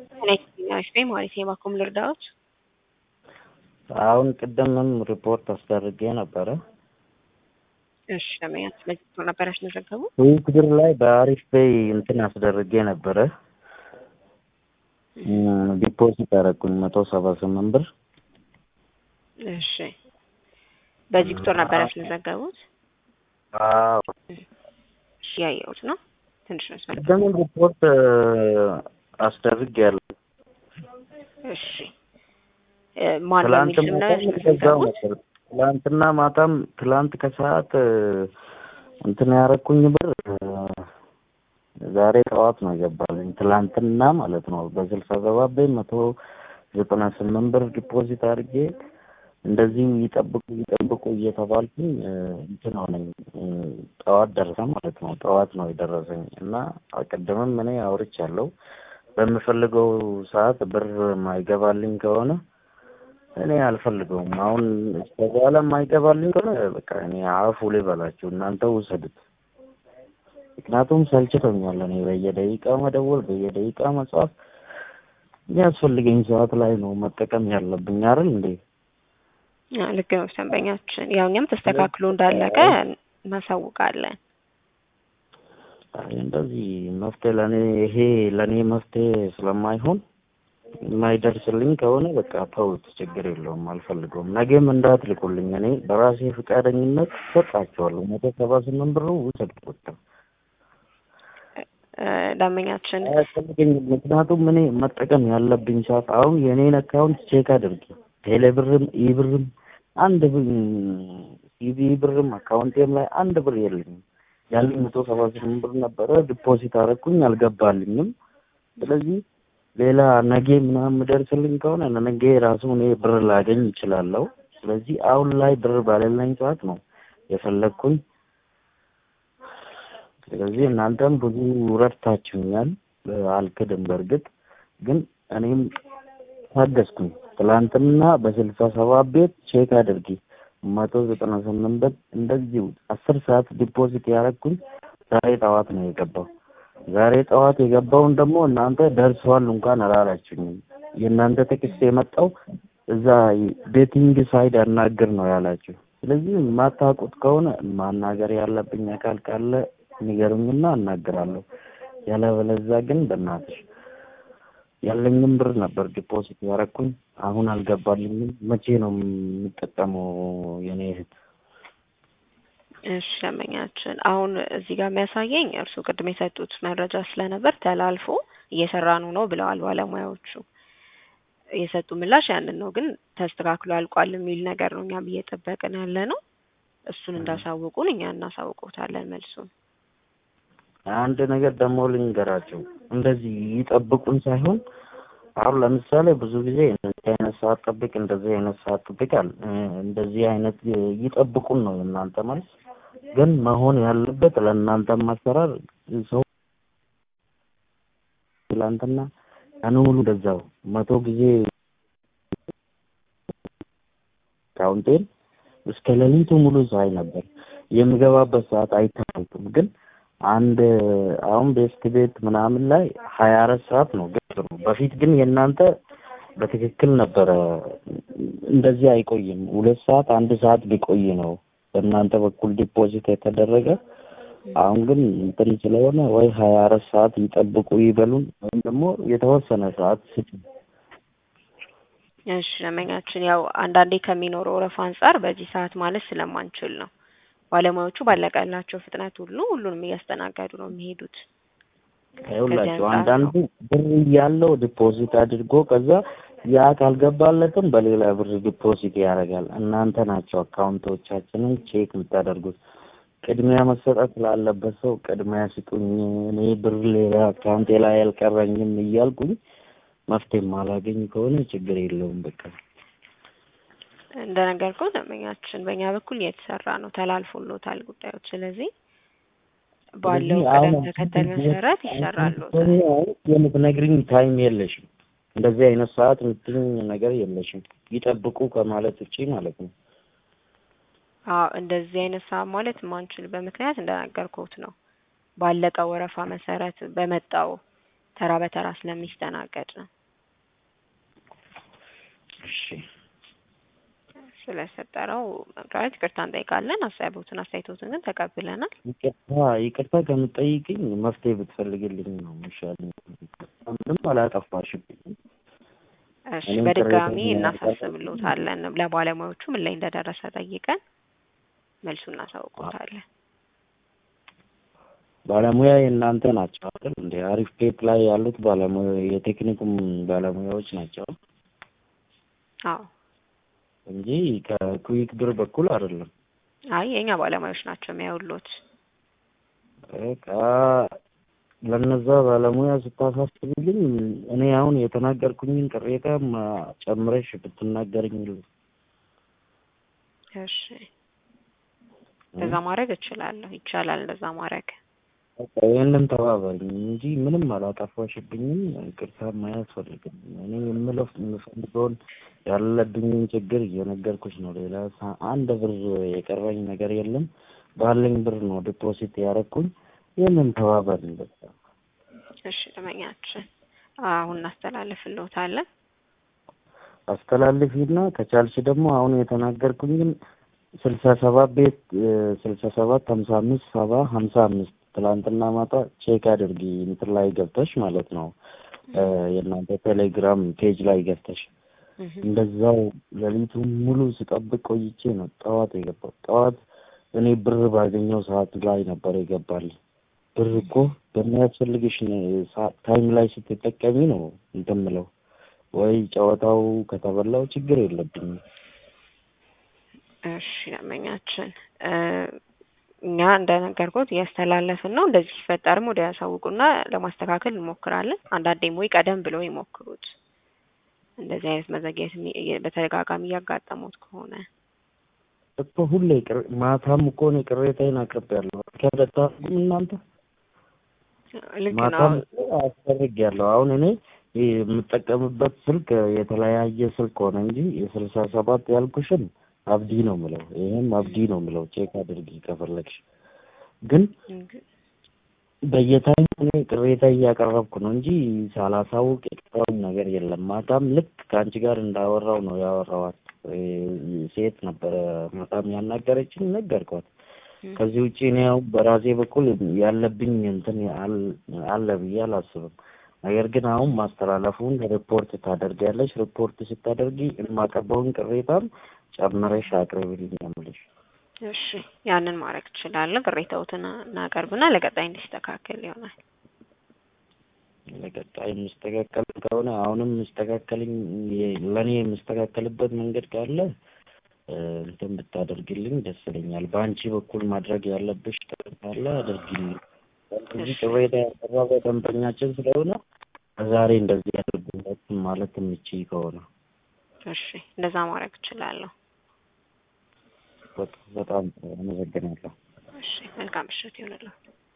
ናሽ ማለት የባኮም ልርዳዎች አሁን ቅድምም ሪፖርት አስደርጌ ነበረ። እሺ ለመያዝ ስለዚህ ቶሎ ነበር ያስመዘገቡ ውድድር ላይ በአሪፍ ፔይ እንትን አስደርጌ ነበረ። ዲፖዚት አደረኩኝ መቶ ሰባ ስምንት ብር። እሺ በዚህ ቁጥር ነበር ያስመዘገቡት? አዎ እሺ ያየሁት ነው። ትንሽ ነው ያስመዘገቡት። ቅድምም ሪፖርት አስደርጌ ያለ እሺ ማን በሚል ስም ነው ያስመዘገቡት? ትላንትና ማታም ትላንት ከሰዓት እንትን ያረኩኝ ብር ዛሬ ጠዋት ነው የገባልኝ። ትላንትና ማለት ነው በስልሳ ሰባት ቤት መቶ ዘጠና ስምንት ብር ዲፖዚት አድርጌ እንደዚህ ይጠብቁ ይጠብቁ እየተባልኩኝ እንትን ሆነኝ። ጠዋት ደረሰ ማለት ነው። ጠዋት ነው የደረሰኝ እና ቅድምም እኔ አውርቻለሁ። በምፈልገው ሰዓት ብር ማይገባልኝ ከሆነ እኔ አልፈልገውም። አሁን እስከ በኋላ የማይገባልኝ ከሆነ በቃ እኔ አፉ ልበላችሁ፣ እናንተ ውሰዱት። ምክንያቱም ሰልችቶኛል። እኔ በየደቂቃ መደወል፣ በየደቂቃ መጻፍ የሚያስፈልገኝ ሰዓት ላይ ነው መጠቀም ያለብኝ አይደል እንዴ? ልክ ነው ደንበኛችን። ያው እኛም ተስተካክሎ እንዳለቀ እናሳውቃለን። እንደዚህ መፍትሄ ለእኔ ይሄ ለእኔ መፍትሄ ስለማይሆን የማይደርስልኝ ከሆነ በቃ ተውት፣ ችግር የለውም፣ አልፈልገውም። ነገም እንዳትልቁልኝ። እኔ በራሴ ፈቃደኝነት ሰጣቸዋለሁ። መቶ ሰባ ስምንት ብሩ ውሰድ በቃ ደንበኛችን አያስፈልገኝም። ምክንያቱም እኔ መጠቀም ያለብኝ ሰዓት አሁን የእኔን አካውንት ቼክ አድርጊ። ቴሌ ብርም ኢ ብርም አንድ ሲቢ ብርም አካውንቴም ላይ አንድ ብር የለኝም። ያለኝ መቶ ሰባ ስምንት ብር ነበረ። ዲፖዚት አደረኩኝ፣ አልገባልኝም። ስለዚህ ሌላ ነጌ ምናምን የምደርስልኝ ከሆነ ነገ ራሱ እኔ ብር ላገኝ ይችላለሁ። ስለዚህ አሁን ላይ ብር ባሌለኝ ሰዓት ነው የፈለግኩኝ። ስለዚህ እናንተም ብዙ ረድታችሁኛል፣ አልክድም። በእርግጥ ግን እኔም ታገስኩኝ። ትላንትና በስልሳ ሰባት ቤት ቼክ አድርጊ መቶ ዘጠና ስምንት ብር እንደዚሁ አስር ሰዓት ዲፖዚት ያደረግኩኝ ዛሬ ጠዋት ነው የገባው። ዛሬ ጠዋት የገባውን ደግሞ እናንተ ደርሰዋል እንኳን አላላችሁኝም። የእናንተ ቴክስት የመጣው እዛ ቤቲንግ ሳይድ አናግር ነው ያላችሁ። ስለዚህ የማታውቁት ከሆነ ማናገር ያለብኝ አካል ካለ ንገሩኝና አናግራለሁ። ያለበለዛ ግን በእናትሽ ያለኝም ብር ነበር ዲፖዚት ያደረኩኝ አሁን አልገባልኝም። መቼ ነው የምጠቀመው የኔ እህት? እሺ ደንበኛችን፣ አሁን እዚህ ጋር የሚያሳየኝ እርሱ ቅድም የሰጡት መረጃ ስለነበር ተላልፎ እየሰራኑ ነው ብለዋል ባለሙያዎቹ። የሰጡ ምላሽ ያንን ነው፣ ግን ተስተካክሎ አልቋል የሚል ነገር ነው እኛም እየጠበቅን ያለ ነው። እሱን እንዳሳውቁን እኛ እናሳውቁታለን መልሱን። አንድ ነገር ደግሞ ልንገራቸው፣ እንደዚህ ይጠብቁን ሳይሆን አሁን ለምሳሌ ብዙ ጊዜ እንደዚህ አይነት ሰዓት ጠብቅ፣ እንደዚህ አይነት ሰዓት ጠብቃል፣ እንደዚህ አይነት ይጠብቁን ነው የእናንተ መልስ። ግን መሆን ያለበት ለእናንተ ማሰራር ሰው ትላንትና ቀኑ ሙሉ እንደዛው መቶ ጊዜ አካውንቴን እስከ ሌሊቱ ሙሉ ሳይ ነበር። የምገባበት ሰዓት አይታወቅም ግን አንድ አሁን ቤስት ቤት ምናምን ላይ ሀያ አራት ሰዓት ነው ገብሩ። በፊት ግን የእናንተ በትክክል ነበረ፣ እንደዚህ አይቆይም። ሁለት ሰዓት አንድ ሰዓት ቢቆይ ነው በእናንተ በኩል ዲፖዚት የተደረገ። አሁን ግን እንትን ስለሆነ ወይ ሀያ አራት ሰዓት ይጠብቁ ይበሉን፣ ወይም ደግሞ የተወሰነ ሰዓት ስጡ። እሺ ደንበኛችን፣ ያው አንዳንዴ ከሚኖረው ወረፋ አንጻር በዚህ ሰዓት ማለት ስለማንችል ነው ባለሙያዎቹ ባለቀላቸው ፍጥነት ሁሉ ሁሉንም እያስተናገዱ ነው የሚሄዱት። ይኸውላችሁ አንዳንዱ ብር እያለው ዲፖዚት አድርጎ ከዛ ያ ካልገባለትም በሌላ ብር ዲፖዚት ያደርጋል። እናንተ ናቸው አካውንቶቻችንን ቼክ የምታደርጉት። ቅድሚያ መሰጠት ላለበት ሰው ቅድሚያ ስጡኝ፣ እኔ ብር ሌላ አካውንቴ ላይ አልቀረኝም እያልኩኝ መፍትሄ ማላገኝ ከሆነ ችግር የለውም በቃ እንደነገርኩት ደንበኛችን በእኛ በኩል እየተሰራ ነው፣ ተላልፎሎታል ጉዳዮች። ስለዚህ ባለው ቅደም ተከተል መሰረት ይሰራሉ። የምትነግሪኝ ታይም የለሽም፣ እንደዚህ አይነት ሰዓት የምትይኝ ነገር የለሽም። ይጠብቁ ከማለት ውጪ ማለት ነው። አዎ እንደዚህ አይነት ሰዓት ማለት የማንችልበት ምክንያት እንደነገርኩት ነው። ባለቀው ወረፋ መሰረት በመጣው ተራ በተራ ስለሚስተናገድ ነው። እሺ ስለፈጠረው መብራራት ይቅርታ እንጠይቃለን። ሀሳቦትን አስተያየቶትን ግን ተቀብለናል። ይቅርታ ይቅርታ ከምጠይቅኝ መፍትሄ ብትፈልግልኝ ነው የሚሻለኝ። ምንም አላጠፋሽብኝም። እሺ እኔም በድጋሚ ቅሬታዬን እናሳስብሎታለን። ለባለሙያዎቹ ምን ላይ እንደደረሰ ጠይቀን መልሱ እናሳውቆታለን። ባለሙያ የእናንተ ናቸው አይደል? እንደ አሪፍ ቴፕ ላይ ያሉት ባለሙያ የቴክኒኩም ባለሙያዎች ናቸው አዎ እንጂ ከኩዊክ ብር በኩል አይደለም። አይ የእኛ ባለሙያዎች ናቸው የሚያውሉት። በቃ ለነዛ ባለሙያ ስታሳስብልኝ እኔ አሁን የተናገርኩኝን ቅሬታ ጨምረሽ ብትናገርኝ እሺ እንደዛ ማድረግ እችላለሁ። ይቻላል እንደዛ ማድረግ። በቃ ይህንን ተባበሪኝ እንጂ ምንም አላጠፋሽብኝም። ይቅርታ አያስፈልግም። እኔ የምለው የምፈልገውን ያለብኝን ችግር እየነገርኩሽ ነው። ሌላ ሳ- አንድ ብር የቀረኝ ነገር የለም። ባለኝ ብር ነው ዲፖዚት ያደረኩኝ። ይህንን ተባበሪኝ በቃ። እሺ ደመኛችን አሁን እናስተላልፍልዎታለን። አስተላልፊና ከቻልሽ ደግሞ አሁን የተናገርኩኝን ስልሳ ሰባት ቤት ስልሳ ሰባት ሀምሳ አምስት ሰባ ሀምሳ አምስት ትላንትና ማታ ቼክ አድርጊ እንትን ላይ ገብተሽ ማለት ነው እ የእናንተ ቴሌግራም ፔጅ ላይ ገብተሽ እህ እንደዛው ሌሊቱን ሙሉ ስጠብቅ ቆይቼ ነው ጠዋት የገባው። ጠዋት እኔ ብር ባገኘው ሰዓት ላይ ነበር የገባልኝ። ብር እኮ በሚያስፈልግሽ ነ- ሰዓት ታይም ላይ ስትጠቀሚ ነው እንትን የምለው ወይ ጨዋታው ከተበላው ችግር የለብኝም። እሺ ደመኛችን እ እኛ እንደነገርኩት እያስተላለፍን ነው። እንደዚህ ሲፈጠርም ወደ ያሳውቁና ለማስተካከል እንሞክራለን። አንዳንዴም ወይ ቀደም ብለው ይሞክሩት። እንደዚህ አይነት መዘግየት የሚ- በተደጋጋሚ እያጋጠሙት ከሆነ እኮ ሁሌ ቅር ማታም እኮ እኔ ቅሬታዬን አቅርቤያለሁ። ከደታኩም እናንተ ልክ ነው። ማታም እኮ አስደርጌያለሁ። አሁን እኔ የምጠቀምበት ስልክ የተለያየ ስልክ ሆነ እንጂ የስልሳ ሰባት ያልኩሽን አብዲ ነው ምለው፣ ይህም አብዲ ነው ምለው። ቼክ አድርጊ ከፈለግሽ። ግን በየታይም እኔ ቅሬታ እያቀረብኩ ነው እንጂ ሳላሳውቅ የቀረውኝ ነገር የለም። ማታም ልክ ከአንቺ ጋር እንዳወራው ነው ያወራዋት። እ ሴት ነበረ ማታም ያናገረችኝ፣ ነገርኳት። ከዚህ ውጭ እኔ ያው በራሴ በኩል ያለብኝ እንትን አል- አለ ብዬ አላስብም። ነገር ግን አሁን ማስተላለፉን ሪፖርት ታደርጊያለሽ። ሪፖርት ስታደርጊ የማቀርበውን ቅሬታም ጨምረሽ አቅርቢልኝ የምልሽ። እሺ ያንን ማድረግ ትችላለህ። ቅሬታዎትን እናቀርብና ለቀጣይ እንዲስተካከል ይሆናል። ለቀጣይ የሚስተካከል ከሆነ አሁንም የሚስተካከልኝ ለእኔ የሚስተካከልበት መንገድ ካለ እ እንትን ብታደርግልኝ ደስ ይለኛል። በአንቺ በኩል ማድረግ ያለብሽ ነገር ካለ አድርጊልኝ። እዚህ ቅሬታ ያቀረበ ደንበኛችን ስለሆነ ዛሬ እንደዚህ ያደርጉለት ማለት የምችይ ከሆነ እሺ እንደዛ ማድረግ እችላለሁ። በጣም በጣም አመሰግናለሁ። እሺ መልካም ምሽት ይሁንልህ።